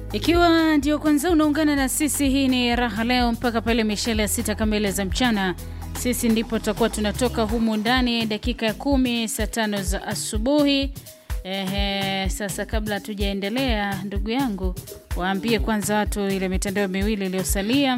Ikiwa ndio kwanza unaungana na sisi, hii ni Raha Leo mpaka pale mishale ya sita kamili za mchana. Sisi ndipo tutakuwa tunatoka humu ndani dakika ya kumi saa tano za asubuhi. Ehe, sasa kabla hatujaendelea, ndugu yangu, waambie kwanza watu ile mitandao miwili iliyosalia,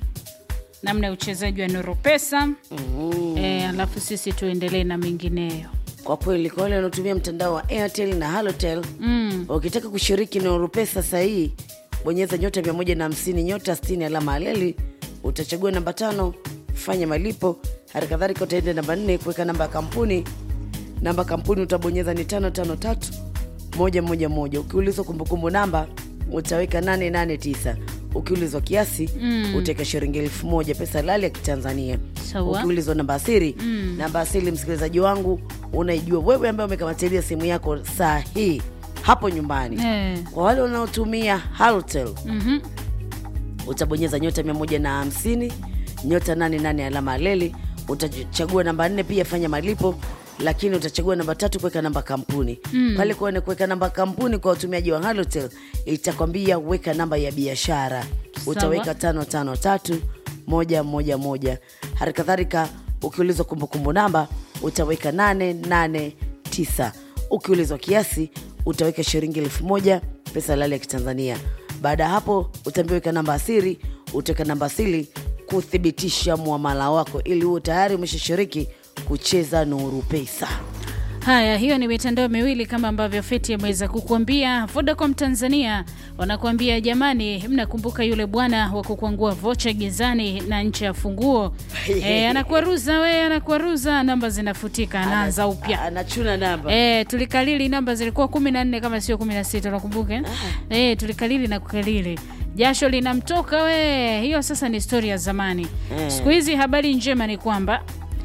namna ya uchezaji wa Nuru Pesa Mhm. e, alafu sisi tuendelee na mengineyo. Kwa kweli kwa wale wanaotumia mtandao wa Airtel na Halotel Mm. ukitaka kushiriki Nuru Pesa sahihi, bonyeza nyota 150 nyota 60 alama aleli, utachagua namba tano fanya malipo. Hali kadhalika utaenda namba nne kuweka namba ya kampuni. Namba ya kampuni utabonyeza ni tano tano tatu moja moja moja. Ukiulizwa kumbukumbu namba utaweka 889. Ukiulizwa kiasi Mm. utaweka shilingi elfu moja pesa lali ya Kitanzania. Sawa. Ukiulizwa namba asiri namba asili, msikilizaji wangu, unaijua wewe ambaye umekamatilia simu yako saa hii hapo nyumbani. Eh. Kwa wale wanaotumia Halotel Mhm. utabonyeza nyota 150 nyota 88 alama aleli, utachagua namba nne pia fanya malipo, lakini utachagua namba tatu kuweka namba kampuni pale kuone kuweka namba kampuni kwa watumiaji wa Halotel itakwambia weka namba ya biashara, utaweka tano tano tatu moja moja moja. Hali kadhalika ukiulizwa kumbukumbu namba utaweka nane nane tisa. Ukiulizwa kiasi utaweka shilingi elfu moja pesa halali ya Kitanzania. Baada ya hapo utaambiwa weka namba asiri, utaweka namba asili kuthibitisha muamala wako ili uwe tayari umeshashiriki kucheza Nuru Pesa. Haya, hiyo ni mitandao miwili kama ambavyo Feti ameweza kukuambia. Vodacom Tanzania wanakuambia jamani, mnakumbuka yule bwana wa kukwangua vocha gizani na nche ya funguo e, anakuaruza we, anakuaruza namba zinafutika, anaanza upya. Anachuna namba. E, tulikalili namba zilikuwa kumi na nne kama sio kumi na sita unakumbuka eh? E, tulikalili na kukalili jasho linamtoka we. Hiyo sasa ni stori ya zamani. Eh. Siku hizi habari njema ni kwamba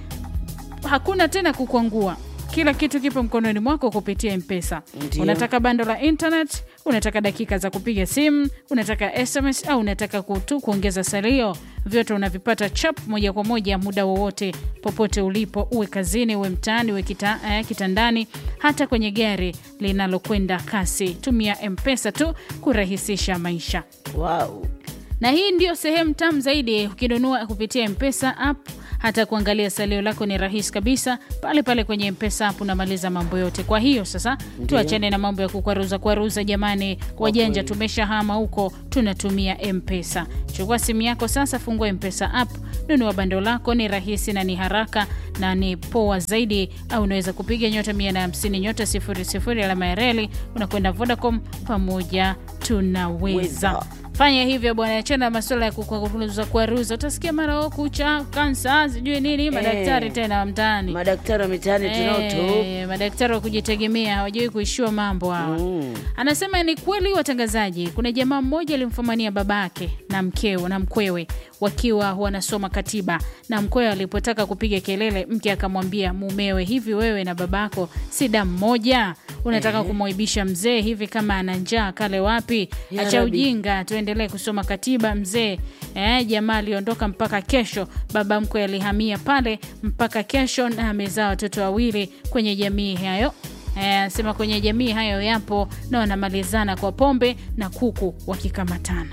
hakuna tena kukwangua kila kitu kipo mkononi mwako kupitia mpesa Ndio. unataka bando la internet unataka dakika za kupiga simu unataka sms au unataka kutu kuongeza salio vyote unavipata chap moja kwa moja muda wowote popote ulipo uwe kazini uwe mtaani uwe kita, eh, kitandani hata kwenye gari linalokwenda kasi tumia mpesa tu kurahisisha maisha Wow. na hii ndio sehemu tamu zaidi ukinunua kupitia mpesa app hata kuangalia salio lako ni rahisi kabisa pale pale kwenye mpesa app unamaliza mambo yote kwa hiyo sasa tuachane na mambo ya kukwaruza kwaruza jamani wajanja kweli. tumeshahama huko tunatumia mpesa chukua simu yako sasa fungua mpesa app nunua bando lako ni rahisi na ni haraka na ni poa zaidi au unaweza kupiga nyota 150 nyota 00 alama ya reli unakwenda vodacom pamoja tunaweza Weza. fanya hivyo bwana achana na masuala ya kukwaruza kwaruza utasikia mara o kucha kansa sijui nini madaktari tena wa mtaani Madaktari wa mitaani tunao tu. Eh, madaktari wa kujitegemea hawajawai kuishiwa mambo hawa Mm. anasema ni kweli watangazaji kuna jamaa mmoja alimfumania babake na mkeo na mkwewe wakiwa wanasoma katiba na mkwewe alipotaka kupiga kelele mke akamwambia mumewe hivi wewe na babako si damu moja unataka kumwaibisha mzee hivi kama ana njaa kale wapi Ya acha Rabbi. ujinga tuendelee kusoma katiba mzee eh, jamaa aliondoka mpaka kesho baba mkwe alihamia pale mpaka kesho na amezaa watoto wawili kwenye jamii hayo Eh, anasema kwenye jamii hayo yapo na wanamalizana kwa pombe na kuku wakikamatana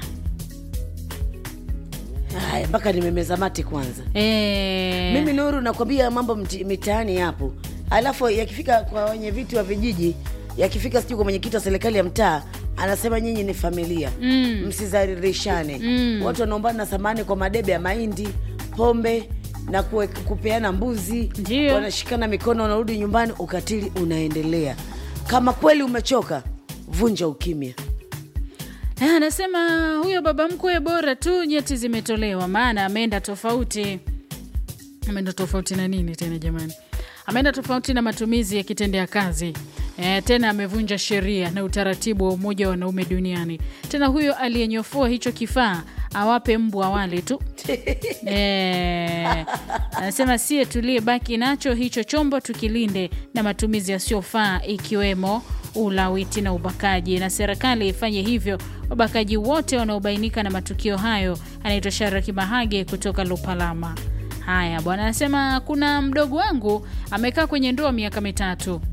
Haya, mpaka nimemeza mate kwanza. eh, Mimi Nuru nakwambia mambo mti- mitaani yapo, alafu yakifika kwa wenye viti wa vijiji, yakifika sijui kwa mwenyekiti wa serikali ya mtaa, anasema nyinyi ni familia Mm. msizaririshane. Mm. Watu wanaombana samani kwa madebe ya mahindi, pombe na kuwe, kupeana mbuzi, Ndio. wanashikana mikono, wanarudi nyumbani, ukatili unaendelea. Kama kweli umechoka, vunja ukimya. Eh, anasema huyo baba mkwe bora tu nyeti zimetolewa, maana ameenda tofauti. Ameenda tofauti na nini tena jamani? Ameenda tofauti na matumizi ya kitendea kazi. E, tena amevunja sheria na utaratibu wa umoja wa wanaume duniani. Tena huyo aliyenyofua hicho kifaa awape mbwa wale tu. e, anasema sie tuliyebaki nacho hicho chombo tukilinde na matumizi yasiyofaa ikiwemo ulawiti na ubakaji, na serikali ifanye hivyo wabakaji wote wanaobainika na matukio hayo. Anaitwa Sharaki Mahage kutoka Lupalama. Haya bwana, anasema kuna mdogo wangu amekaa kwenye ndoa miaka mitatu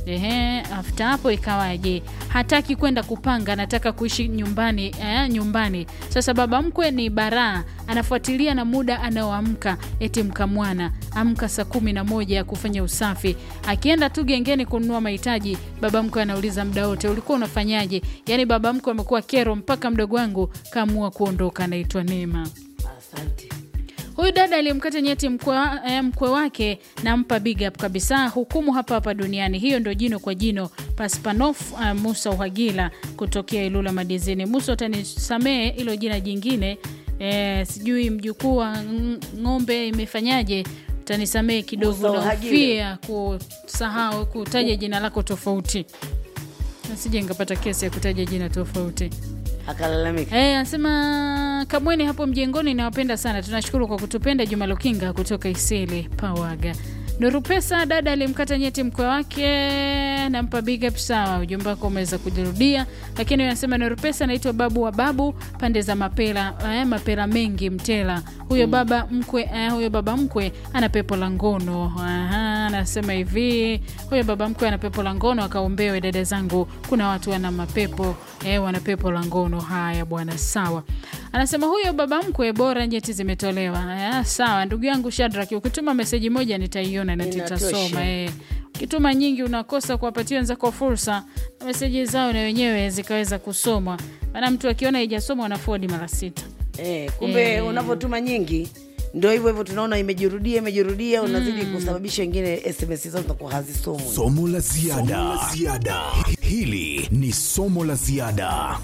Ehe, after hapo ikawaje? Hataki kwenda kupanga, anataka kuishi nyumbani eh, nyumbani. Sasa baba mkwe ni baraa, anafuatilia na muda anaoamka. Eti mkamwana amka saa kumi na moja ya kufanya usafi, akienda tu gengeni kununua mahitaji, baba mkwe anauliza muda wote, ulikuwa unafanyaje? Yaani baba mkwe amekuwa kero, mpaka mdogo wangu kaamua kuondoka. Anaitwa Neema. Asante. Huyu dada aliyemkata nyeti mkwe, eh, mkwe wake nampa big up kabisa. Hukumu hapa hapa duniani. Hiyo ndo jino kwa jino. Paspanof uh, Musa Uhagila kutokea Ilula Madizini. Musa, utanisamee hilo jina jingine eh, sijui mjukuu wa ng- ng'ombe imefanyaje, utanisamee kidogo, Musa Uhagila. naofia kusahau kutaja jina lako tofauti, nasije nikapata kesi ya kutaja jina tofauti. Akalalamika. Eh, anasema Kamweni hapo mjengoni, nawapenda sana. Tunashukuru kwa kutupenda. Juma Lukinga kutoka Isili Pawaga. Nuru Pesa, dada alimkata nyeti mkwe wake, nampa big up. Sawa, ujumbe wako umeweza kujirudia, lakini anasema Nuru Pesa anaitwa babu wa babu pande za Mapela, eh, Mapela mengi Mtela. Huyo baba mkwe eh, huyo baba mkwe ana pepo la ngono. Aha, anasema hivi, huyo baba mkwe ana pepo la ngono, akaombewe dada zangu. Kuna watu wana mapepo eh, wana pepo la ngono. Haya bwana, sawa. Anasema huyo baba mkwe bora nyeti zimetolewa. Eh, sawa ndugu yangu Shadrack, ukituma meseji moja nitaiona na Inatosha. nitasoma eh. Ukituma nyingi unakosa kuwapatia wenzako fursa na meseji zao na wenyewe zikaweza kusomwa, maana mtu akiona haijasomwa anafodi mara sita. Eh, kumbe Eh. unavyotuma nyingi ndio hivyo hivyo, tunaona imejirudia imejirudia, unazidi kusababisha wengine SMS zao zinakuwa hazisomwi. Somo la ziada. Hili ni somo la ziada.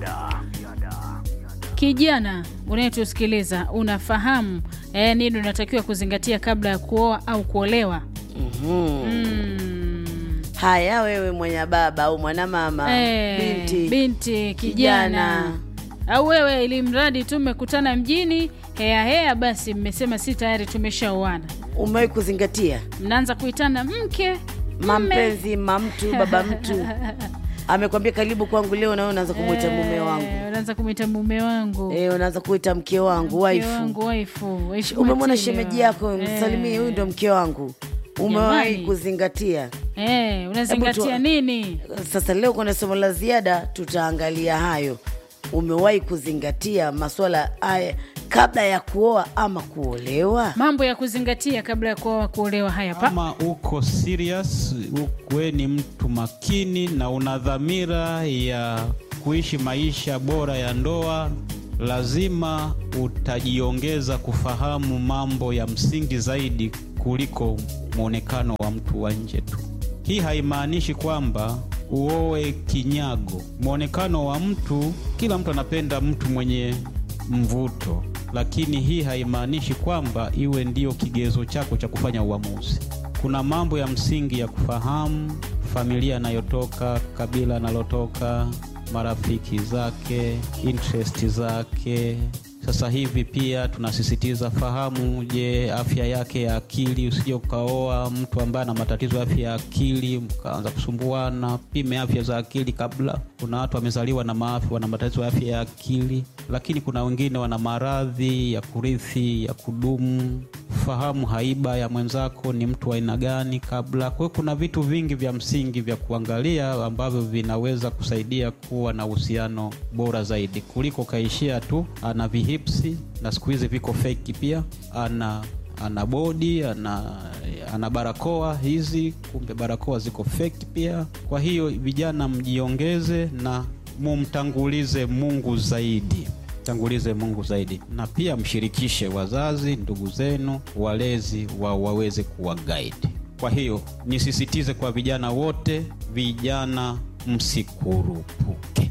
Kijana unayetusikiliza, unafahamu eh, nini unatakiwa kuzingatia kabla ya kuoa au kuolewa? Mm. Haya, wewe mwenye baba au mwanamama, Eh, binti, binti kijana, kijana. au wewe, ili mradi tu mmekutana mjini hea hea, basi mmesema si tayari tumeshaoana, umewahi kuzingatia mnaanza kuitana mke mme. mampenzi, mamtu, baba mtu amekwambia karibu kwangu leo, nawe unaanza kumwita mume wangu Eh, unaanza kumwita mume wangu eh, unaanza kuita mke wangu, mke waifu. wangu, waifu. Heshima Umemwona tele shemeji wa- yako, Eh. msalimie, huyu ndo mke wangu. Umewahi Jamani. kuzingatia? Eh, unazingatia Hebu tu- nini? Sasa leo kwenye somo la ziada tutaangalia hayo. Umewahi kuzingatia masuala haya kabla ya kuoa ama kuolewa? Mambo ya kuzingatia kabla ya kuoa kuolewa. Haya pa Kama uko serious, we ni mtu makini na una dhamira ya kuishi maisha bora ya ndoa, lazima utajiongeza kufahamu mambo ya msingi zaidi kuliko mwonekano wa mtu wa nje tu. Hii haimaanishi kwamba uoe kinyago. Mwonekano wa mtu, kila mtu anapenda mtu mwenye mvuto, lakini hii haimaanishi kwamba iwe ndiyo kigezo chako cha kufanya uamuzi. Kuna mambo ya msingi ya kufahamu: familia anayotoka, kabila analotoka, marafiki zake, interest zake. Sasa hivi pia tunasisitiza fahamu, je, afya yake ya akili. Usije ukaoa mtu ambaye ana matatizo ya afya ya akili mkaanza kusumbuana. Pime afya za akili kabla. Kuna watu wamezaliwa na maafi, wana matatizo ya afya ya akili, lakini kuna wengine wana maradhi ya kurithi ya kudumu. Fahamu haiba ya mwenzako, ni mtu wa aina gani kabla. Kwa hiyo kuna vitu vingi vya msingi vya kuangalia ambavyo vinaweza kusaidia kuwa na uhusiano bora zaidi kuliko kaishia tu ana vihipsi na siku hizi viko feki pia, ana ana bodi ana, ana barakoa hizi, kumbe barakoa ziko feki pia. Kwa hiyo vijana, mjiongeze na mumtangulize Mungu zaidi tangulize Mungu zaidi, na pia mshirikishe wazazi, ndugu zenu, walezi wa waweze kuwa guide. Kwa hiyo nisisitize kwa vijana wote, vijana msikurupuke.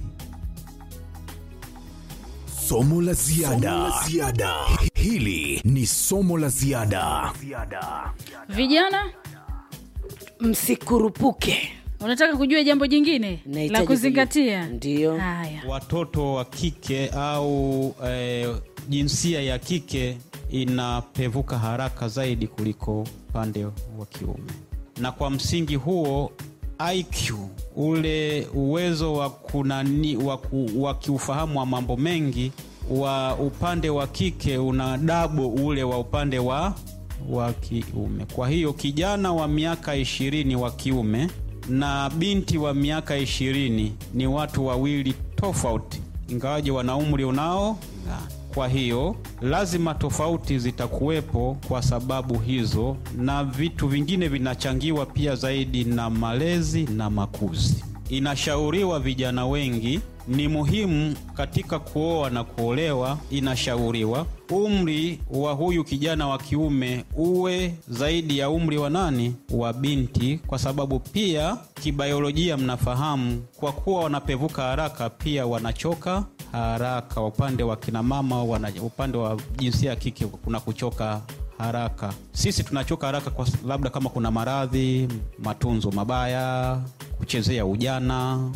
Somo la ziada. Hili ni somo la ziada. vijana, Msikurupuke. unataka kujua jambo jingine Nahitaji la kuzingatia? kujua. Ndiyo. Haya, Watoto wa kike au eh, jinsia ya kike inapevuka haraka zaidi kuliko upande wa kiume, na kwa msingi huo IQ ule uwezo wa kunani wa ku- wa kiufahamu wa mambo mengi wa upande wa kike una dabo ule wa upande wa wa kiume. Kwa hiyo kijana wa miaka ishirini wa kiume na binti wa miaka ishirini ni watu wawili tofauti, ingawaje wana umri unao kwa hiyo lazima tofauti zitakuwepo kwa sababu hizo, na vitu vingine vinachangiwa pia zaidi na malezi na makuzi. Inashauriwa vijana wengi ni muhimu katika kuoa na kuolewa, inashauriwa umri wa huyu kijana wa kiume uwe zaidi ya umri wa nani, wa binti, kwa sababu pia kibayolojia, mnafahamu kwa kuwa wanapevuka haraka, pia wanachoka haraka. Upande wa kina mama wana, upande wa jinsia ya kike kuna kuchoka haraka. Sisi tunachoka haraka kwa labda kama kuna maradhi, matunzo mabaya, kuchezea ujana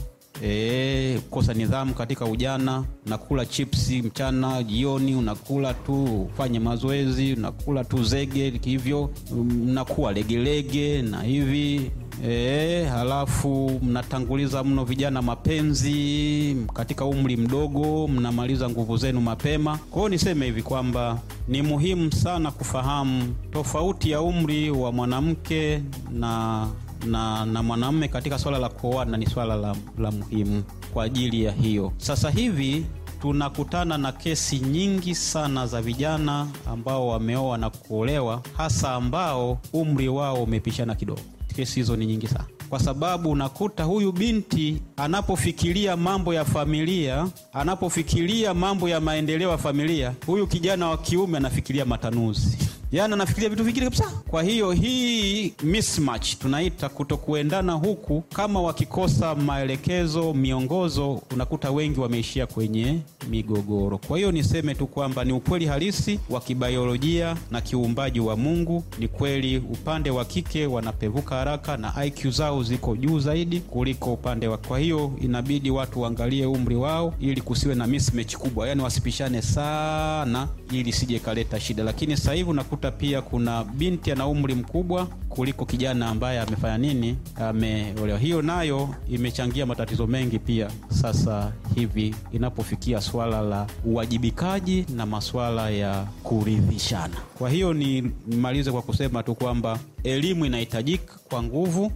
E, kosa nidhamu katika ujana. Unakula chipsi mchana, jioni unakula tu, ufanye mazoezi, unakula tu zege hivyo, mnakuwa legelege na hivi e, halafu mnatanguliza mno vijana mapenzi katika umri mdogo, mnamaliza nguvu zenu mapema. Kwa hiyo niseme hivi kwamba ni muhimu sana kufahamu tofauti ya umri wa mwanamke na na, na mwanamume katika swala la kuoana ni swala la, la muhimu kwa ajili ya hiyo. Sasa hivi tunakutana na kesi nyingi sana za vijana ambao wameoa na kuolewa, hasa ambao umri wao umepishana kidogo. Kesi hizo ni nyingi sana kwa sababu unakuta huyu binti anapofikiria mambo ya familia, anapofikiria mambo ya maendeleo ya familia, huyu kijana wa kiume anafikiria matanuzi yaani anafikiria vitu vingine kabisa. Kwa hiyo hii mismatch tunaita kutokuendana huku, kama wakikosa maelekezo, miongozo, unakuta wengi wameishia kwenye migogoro. Kwa hiyo niseme tu kwamba ni ukweli halisi wa kibayolojia na kiuumbaji wa Mungu. Ni kweli upande wa kike wanapevuka haraka na IQ zao ziko juu zaidi kuliko upande wa. Kwa hiyo inabidi watu waangalie umri wao ili kusiwe na mismatch kubwa, yaani wasipishane sana, ili sije kaleta shida. Lakini sasa hivi unakuta pia kuna binti ana umri mkubwa kuliko kijana ambaye amefanya nini, ameolewa. Hiyo nayo imechangia matatizo mengi pia sasa hivi inapofikia swala la uwajibikaji na maswala ya kuridhishana. Kwa hiyo ni nimalize kwa kusema tu kwamba elimu inahitajika kwa nguvu,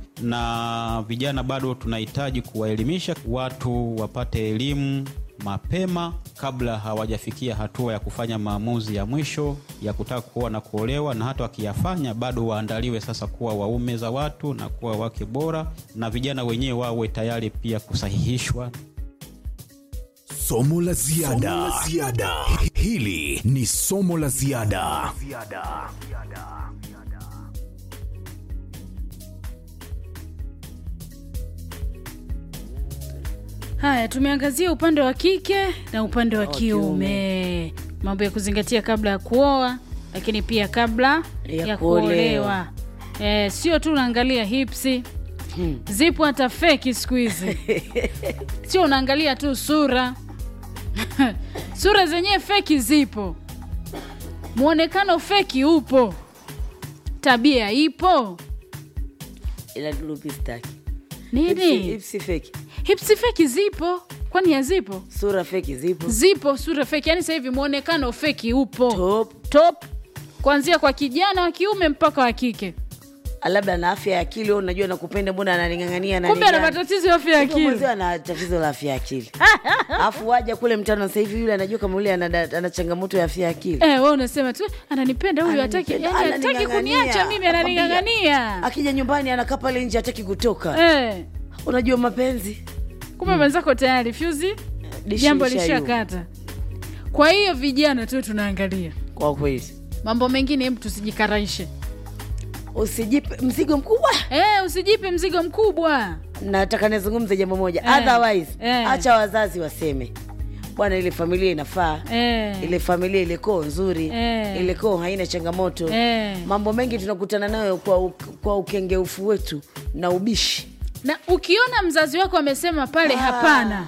na vijana bado tunahitaji kuwaelimisha watu wapate elimu mapema kabla hawajafikia hatua ya kufanya maamuzi ya mwisho ya kutaka kuoa na kuolewa, na hata wakiyafanya bado waandaliwe sasa kuwa waume za watu na kuwa wake bora, na vijana wenyewe wawe tayari pia kusahihishwa. Somo la ziada. Hili ni somo la ziada. Haya, tumeangazia upande wa kike na upande wa kiume, mambo ya kuzingatia kabla ya kuoa, lakini pia kabla Ya ya, kuolewa. kuolewa. Eh, sio tu unaangalia hipsi zipo hata feki siku hizi, sio unaangalia tu sura sura zenyewe feki zipo, mwonekano feki upo, tabia ipo. ila lupi staki Nini? Ipsi feki, Hipsi feki zipo, kwani hazipo? sura feki zipo Zipo sura feki, yani sasa hivi mwonekano feki upo top, top, kuanzia kwa kijana wa kiume mpaka wa kike. labda na afya ya akili. wewe Unajua nakupenda, mbona ananing'ang'ania Kumbe ana ananigani? matatizo ya afya ya Kumbe mwenzio akili. ana tatizo la afya ya akili alafu waja kule mtano sasa hivi yule anajua kama yule ana, ana changamoto ya afya ya akili Eh, wewe unasema tu ananipenda huyu, hataki Ananipenda, yani hataki ananing'ang'ania. kuniacha mimi, Nakwambia, ananing'ang'ania. akija nyumbani anakaa pale nje hataki kutoka Eh, unajua mapenzi kumbe mwenzako tayari fyuzi, Dishi jambo lishayumba. lishakata. Kwa hiyo vijana tu tunaangalia kwa kweli mambo mengine, hebu tusijikaraishe. usijipe mzigo mkubwa Eh, usijipe mzigo mkubwa. nataka nizungumze jambo moja Eh, otherwise eh. acha wazazi waseme bwana ile familia inafaa Eh, ile familia ile koo nzuri Eh. ile koo haina changamoto eh. mambo mengi tunakutana nayo kwa, u- kwa ukengeufu wetu na ubishi Na ukiona mzazi wako amesema pale Ah. hapana,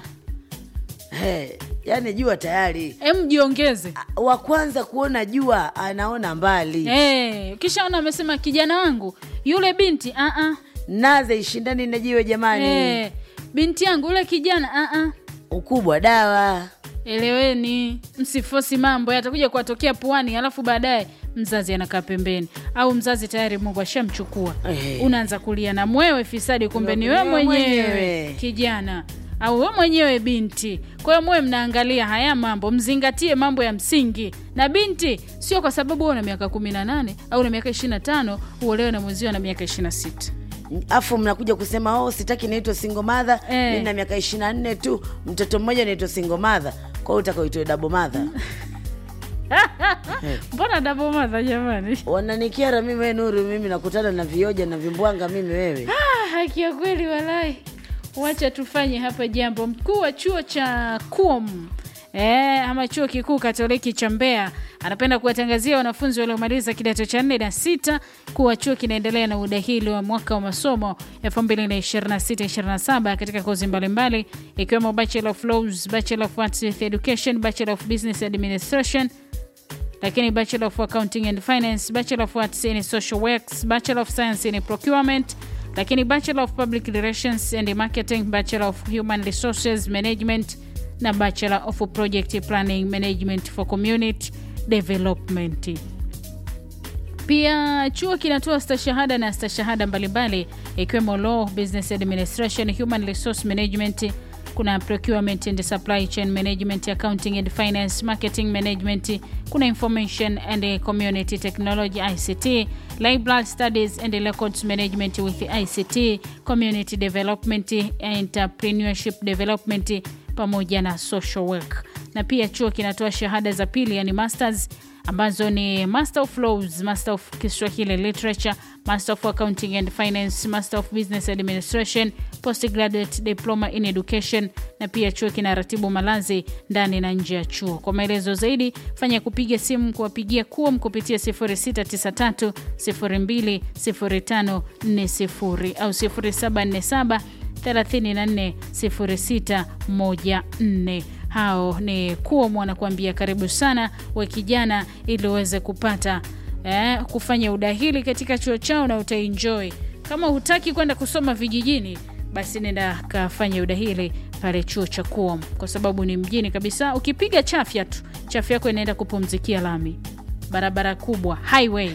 He, yani jua tayari em jiongeze. wa kwanza kuona jua anaona mbali Eh, ukishaona amesema kijana wangu yule binti a a naze ishindani na jiwe jamani eh, binti yangu yule kijana a a ukubwa dawa eleweni, msifosi mambo yatakuja kuwatokea puani, alafu baadaye mzazi anakaa pembeni au mzazi tayari mungu ashamchukua Eh. unaanza kulia na mwewe fisadi kumbe ni wewe Wewe mwenyewe mwenyewe. kijana au we mwenyewe binti kwa hiyo muwe mnaangalia haya mambo mzingatie mambo ya msingi na binti sio kwa sababu wewe una miaka 18 au una miaka 25 uolewe na mwenzio na miaka 26 afu mnakuja kusema oh, sitaki naitwa single mother Eh. mi na miaka ishiri na nne tu mtoto mmoja naitwa single mother kwa hiyo utakaoitwe dabo mother mbona dabomadha jamani wananikiara mimi we nuru mimi nakutana na vioja na vimbwanga mimi wewe Ah, haki ya kweli walai wacha tufanye hapa jambo mkuu wa chuo cha kum E, ama chuo kikuu katoliki cha mbeya anapenda kuwatangazia wanafunzi waliomaliza kidato cha nne na sita kuwa chuo kinaendelea na udahili wa mwaka wa masomo 2026-27 katika kozi mbalimbali ikiwemo bachelor of laws bachelor of arts with education bachelor of business administration lakini bachelor of accounting and finance bachelor of arts in social works bachelor of science in procurement lakini bachelor of public relations and marketing bachelor of human resources management na bachelor of project planning management for community development pia chuo kinatoa stashahada na stashahada mbalimbali ikiwemo law business administration human resource management kuna procurement and supply chain management accounting and finance marketing management kuna information and community technology ict library studies and records management with ict community development entrepreneurship development pamoja na social work na pia chuo kinatoa shahada za pili yani masters ambazo ni master of laws master of kiswahili literature master of accounting and finance master of business administration postgraduate diploma in education na pia chuo kinaratibu malazi ndani na nje ya chuo kwa maelezo zaidi fanya kupiga simu kuwapigia kuom kupitia 0693 020540 au 0747 340614 hao ni kuom wanakuambia karibu sana we kijana ili uweze kupata eh, kufanya udahili katika chuo chao na utaenjoy kama hutaki kwenda kusoma vijijini basi nenda kafanya udahili pale chuo cha kuom kwa sababu ni mjini kabisa ukipiga chafya tu chafya yako inaenda kupumzikia lami barabara kubwa highway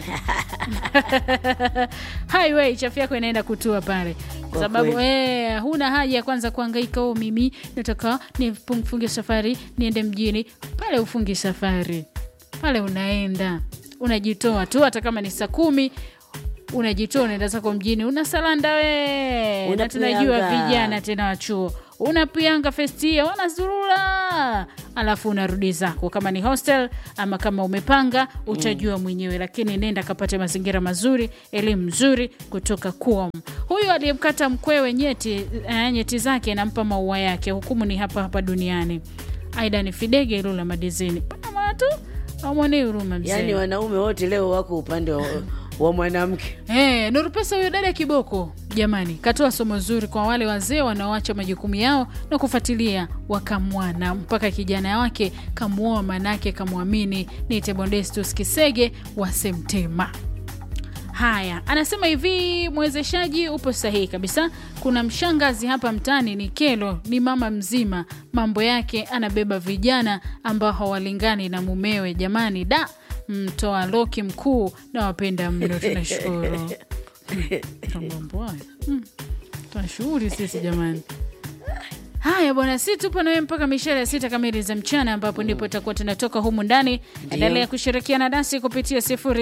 highway chafu yako inaenda kutua pale kwa Kwa sababu kweli. eh, huna haja ya kwanza kuangaika o mimi nataka nifunge safari niende mjini pale ufungi safari pale unaenda unajitoa tu hata kama ni saa kumi unajitoa unaenda zako mjini unasalanda we na tunajua Unapuyanga. vijana tena wachuo unapianga festia wanazurura alafu unarudi zako kama ni hostel ama kama umepanga utajua mwenyewe lakini nenda kapate mazingira mazuri elimu nzuri kutoka kuom huyu aliyemkata mkwewe nyeti eh, nyeti zake nampa maua yake hukumu ni hapa hapa duniani aida ni fidege ilula madizini pana watu amwonei huruma mzee yaani wanaume wote leo wako upande wa, wa mwanamke Hey, Nurupesa huyo dada kiboko jamani, katoa somo zuri kwa wale wazee wanaoacha majukumu yao na kufuatilia wakamwana mpaka kijana wake kamuoa, manake kamwamini. Ni Tebondestus Kisege wa Semtema. Haya, anasema hivi, mwezeshaji upo sahihi kabisa. Kuna mshangazi hapa mtaani ni kelo, ni mama mzima, mambo yake anabeba vijana ambao hawalingani na mumewe. Jamani, da mtoa loki mkuu na wapenda mno, tunashukuru mambo haya Hmm, tunashughuli sisi jamani. Haya bwana, si tupo nawe mpaka mishare ya sita kamili za mchana, ambapo ndipo tutakuwa tunatoka humu ndani. Endelea kushirikiana nasi kupitia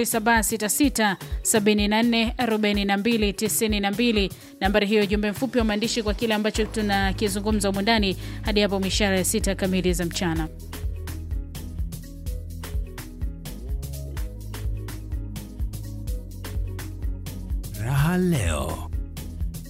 0766744292 nambari hiyo, jumbe mfupi wa maandishi kwa kile ambacho tunakizungumza humu ndani, hadi hapo mishare ya sita kamili za mchana. Raha leo